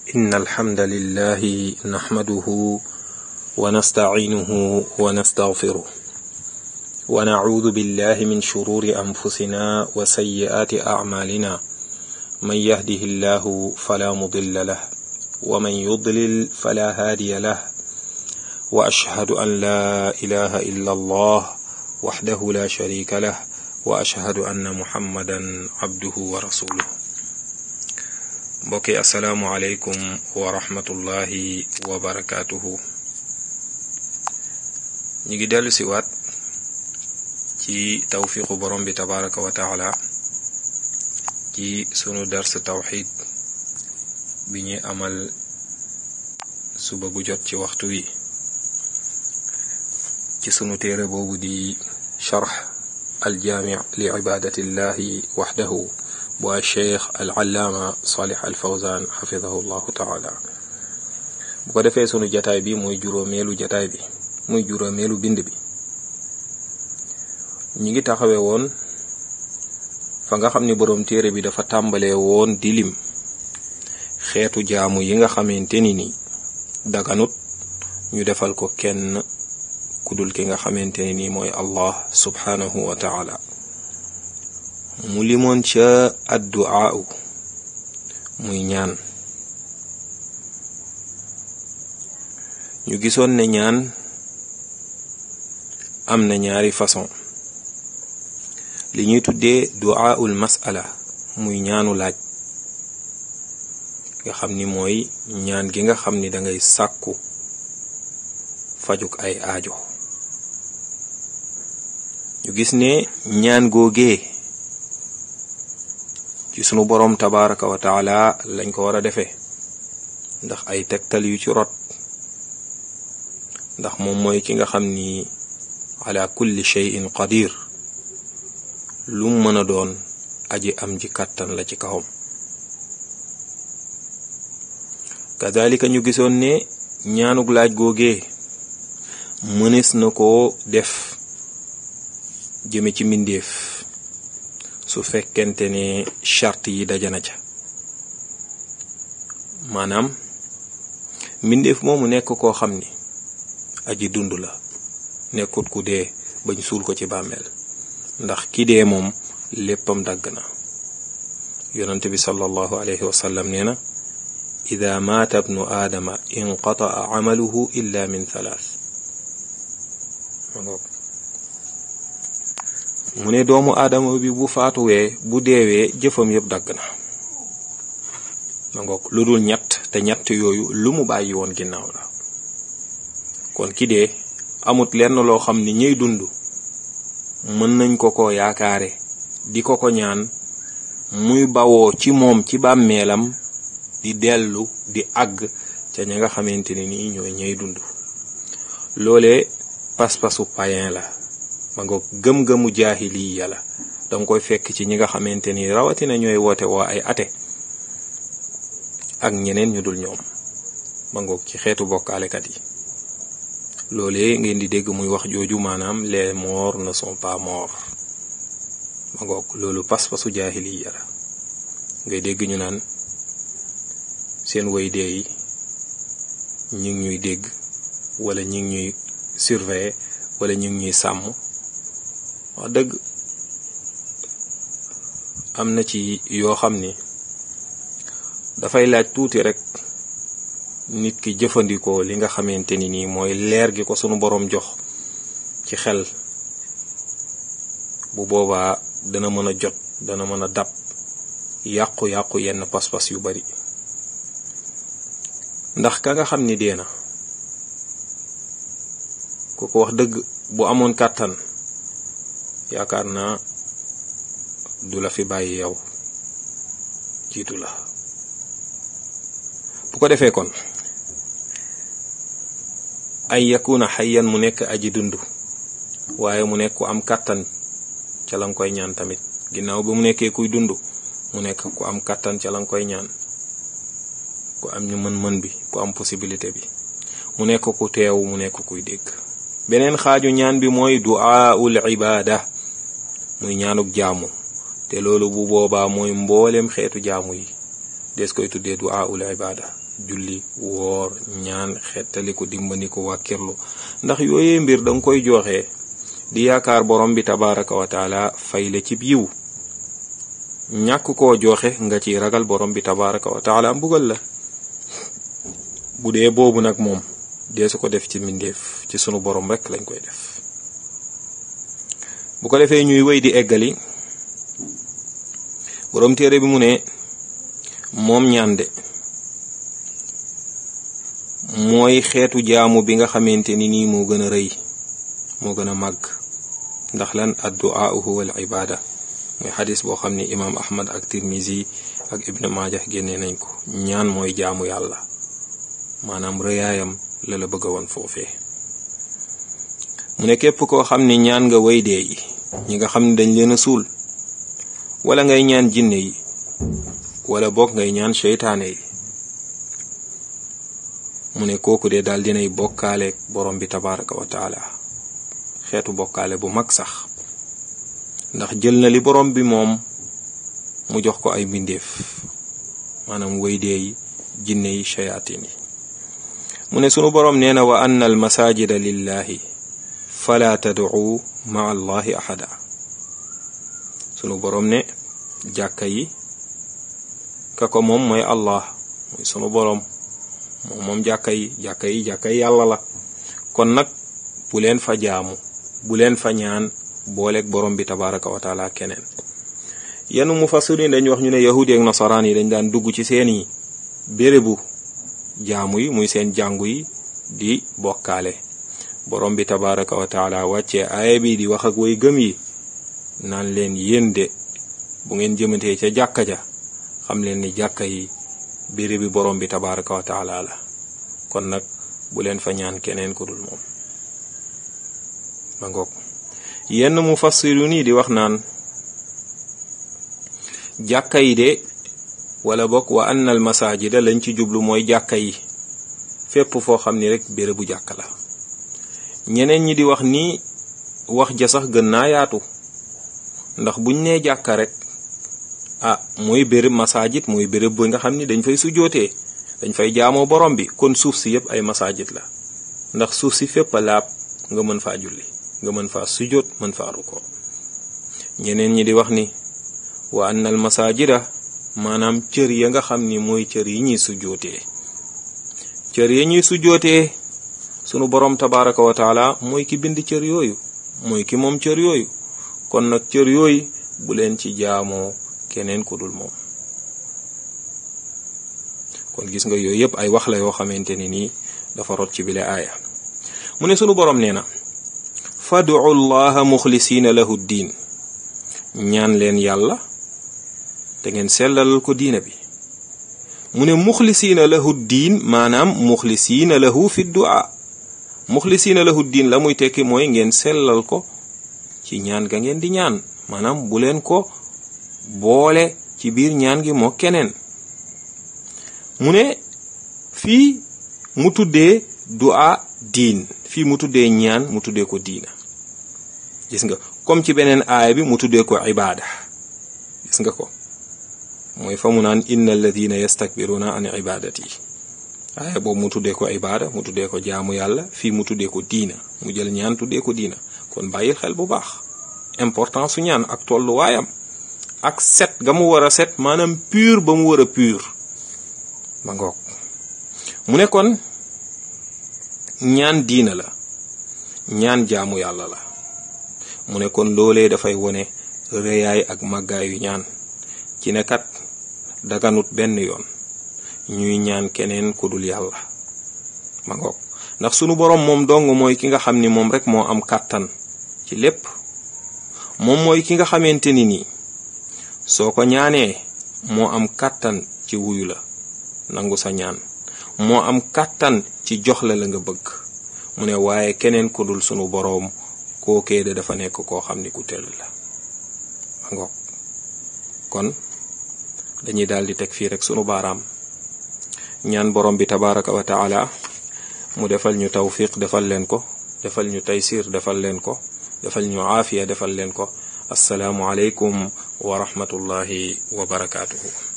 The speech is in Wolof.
إن الحمد لله نحمده ونستعينه ونستغفره ونعوذ بالله من شرور أنفسنا وسيئات أعمالنا من يهده الله فلا مضل له ومن يضلل فلا هادي له وأشهد أن لا إله إلا الله وحده لا شريك له وأشهد أن محمدا عبده ورسوله mbokki asalaamualeykum wa rahmatullahi wa barakaatuhu ñu ngi dellu si waat ci tawfiqu borom bi tabaraka wa taala ci sunu dars tawxid bi ñuy amal suba gu jot ci waxtu wi ci sunu téere boobu di charx aljaami li ibadatillahi waxdahu bu cheikh al allaama salih al fawzan xafidahu llahu taala bu ko defee sunu jataay bi muy juróomeelu jataay bi muy juróomeelu bind bi ñi ngi taxawe woon fa nga xam ni boroom téere bi dafa tàmbalee woon di lim xeetu jaamu yi nga xamante ni ni daganut ñu defal ko kenn kudul ki nga xamante ni nii mooy allah subhanahu wa taala mu limoon ca addu'a muy ñaan ñu gisoon ne ñaan am na ñaari façon li ñuy tuddee du'aul mas'ala muy ñaanu laaj nga xam ni mooy ñaan gi nga xam ni dangay sàkku fajuk ay aajo ñu gis ne ñaan googee ci sunu boroom tabaraka wa taala lañ ko war a defee ndax ay tegtal yu ci rot ndax moom mooy ki nga xam ni ala kulli shay'in qadir lu mën a doon aji am ji kàttan la ci kawam kazalika ñu gisoon ne ñaanug laaj googee mënees na koo def jëme ci mbindeef su fekkente ne charte yi dajana ca maanaam mbindeef moomu nekk koo xam ni aji dund la nekkut ku dee bañ suul ko ci bàmmeel ndax ki dee moom léppam dagg na yonent bi sallallahu alayhi wa sallam nee na ida maata bnu aadama inqataa amaluhu illa min thalath mu ne doomu aadama bi bu faatuwee bu deewee jëfam yëpp dagg na ma ngoog lu dul ñett te ñett yooyu lu mu bàyyi woon ginnaaw la kon ki dee amut lenn loo xam ni ñuy dund mën nañ ko ko yaakaare di ko ko ñaan muy bawoo ci moom ci bàmmeelam di dellu di àgg ca ña nga xamante ne nii ñooy ñay dund loolee pas-pasu païen la ma nga gëm-gëmu jaahiliya la danga koy fekk ci ñi nga xamante ni rawatina ñooy woote woo ay ate ak ñeneen ñu dul ñoom ma ngoog ci xeetu bokkaalekat yi loolee ngeen di dégg muy wax jooju maanaam les morts ne sont pas morts ma ngoog loolu pas-pasu jaahiliya la ngay dégg ñu naan seen way dee yi ñi ngi ñuy dégg wala ñi ngi ñuy surveiller wala ñu ngi ñuy sàmm wax dëgg am na ci yoo xam ni dafay laaj tuuti rek nit ki jëfandikoo li nga xamante ni nii mooy leer gi ko sunu boroom jox ci xel bu boobaa dana mën a jot dana mën a dab yàqu-yàqu yenn pas-pas yu bari ndax ka nga xam ni dee na ku ko wax dëgg bu amoon kàttan yaakaar naa du la fi bàyyi yow jiitu la bu ko defee kon ay yakuna xayyan mu nekk aji dund waaye mu nekk ku am kàttan ca la nga koy ñaan tamit ginnaaw ba mu nekkee kuy dund mu nekk ku am kàttan ca la nga koy ñaan ku am ñu mën-mën bi ku am possibilité bi mu nekk ku teew mu nekk kuy dégg beneen xaaju ñaan bi mooy du'aul ibada muy ñaanuk jaamu te loolu bu boobaa mooy mboolem xeetu jaamu yi des koy tuddee du'aul ibada julli woor ñaan xettaliku dimbaniku wàkkirlu ndax yooyee mbir danga koy joxe di yaakaar borom bi tabaraka wa taala fay la ci yiw ñàkk koo joxe nga ci ragal borom bi tabaraka wa taala mbugal la bu dee boobu nag moom dee su ko def ci mbindeef ci sunu borom rek lañ koy def bu ko defee ñuy wéy di eggali borom téere bi mu ne moom ñaan de mooy xeetu jaamu bi nga xamante ni nii moo gën a rëy moo gën a màgg ndax lan addu'a huwa al ibada mooy xadis boo xam ni imaam ahmad ak tirmisi ak ibn maaja génnee nañ ko ñaan mooy jaamu yàlla maanaam rëyaayam la la bëgg woon foofee mu ne képp koo xam ni ñaan nga way dee yi ñi nga xam ne dañ leen a suul wala ngay ñaan jinne yi wala boog ngay ñaan seytaane yi mu ne kooku de daal dinay bokkaale borom bi tabaraka wa taala xeetu bokkaale bu mag sax ndax jël na li borom bi moom mu jox ko ay mbindeef maanaam waydee yi jinne yi shayatin yi mu ne sunu borom nee na wa anna al masajida lillahi fala tad'u ma allahi ahada sunu borom ne jàkka yi ka ko moom mooy allah mooy sunu borom moom moom jàkka yi jàkka yi jàkka yi yàlla la kon nag bu leen fa jaamu bu leen fa ñaan booleeg borom bi tabaraka wa taala keneen yenn mufassirin dañ wax ñu ne yahudi ak nasaraan yi dañ daan dugg ci seeni bérébu jaamu yi muy seen jàngu yi di bokkaale borom bi tabaraka wa taala wàccee aaya bi di wax ak way gëm yi naan leen yéen de bu ngeen jëmatee ca jàkka ja xam leen ni jàkka yi bérébi borom bi tabaraka wa taala la kon nag bu leen fa ñaan keneen ku dul moom ma ngoog yenn mufassiru nii di wax naan jàkka yi de wala bokk wa anna al masajida lañ ci jublu mooy jàkka yi fépp foo xam ni rek bérébu jàkka la ñeneen ñi di wax ni wax ja sax gën naa yaatu ndax buñ nee jàkka rek ah mooy béréb masajid mooy béréb bu nga xam ni dañ fay sujootee dañ fay jaamoo borom bi kon suuf si yëpp ay masajid la ndax suuf si fépp a laab nga mën faa julli nga mën faa sujoot mën faa ruko ñeneen ñi di wax ni wa anna al masajida maanaam cër ya nga xam ni mooy cër yi ñuy sujootee cër ya ñuy sujootee sunu borom tabaraka wa taala mooy ki bind cër yooyu mooy ki moom cër yooyu kon nag cër yooyu bu leen ci jaamoo keneen ku dul moom kon gis nga yooyu yëpp ay wax la yoo xamante ni nii dafa rot ci bile aaya mu ne sunu borom nee na fadu llaha muxlisiina lahu diin ñaan leen yàlla te ngeen sellalal ko diina bi mu ne muxlisiina lahu diin maanaam muxlisiina lahu fi du'a muxlisiina lahu diin la muy tekki mooy ngeen sellal ko ci ñaan ga ngeen di ñaan maanaam bu leen ko boole ci biir ñaan gi moo keneen mu ne fii mu tuddee du'a diin fii mu tuddee ñaan mu tuddee ko diina gis nga comme ci beneen aaya bi mu tuddee ko ibaada gis nga ko mooy fa mu naan inna alladina yastakbiruna an ibadati aaya boobu mu tuddee ko ibaada mu tuddee ko jaamu yàlla fii mu tuddee ko diina mu jël ñaan tuddee ko diina kon bàyyil xel bu baax importance su ñaan ak tolluwaayam ak set ga mu war a set maanaam pur ba mu war a pur ma ngoog mu ne kon ñaan diina la ñaan jaamu yàlla la mu ne kon loolee dafay wone rëyaay ak màggaayu ñaan ci ne kat daganut benn yoon ñuy ñaan keneen ku dul yàlla ma ngoog ndax sunu boroom moom dong mooy ki nga xam ni moom rek moo am kàttan ci lépp moom mooy ki nga xamante ni nii soo ko ñaanee moo am kàttan ci wuyu la nangu sa ñaan moo am kàttan ci jox la la nga bëgg mu ne waaye keneen ku dul sunu boroom kookee de dafa nekk koo xam ni ku tëll la ma ngoog kon dañuy daal di teg fii rek sunu baaraam ñaan borom bi tabaraka wa taala mu defal ñu tawfiq defal leen ko defal ñu taysir defal leen ko defal ñu aafiya defal leen ko assalaamu aleykum wa rahmatullahi wa barakaatuhu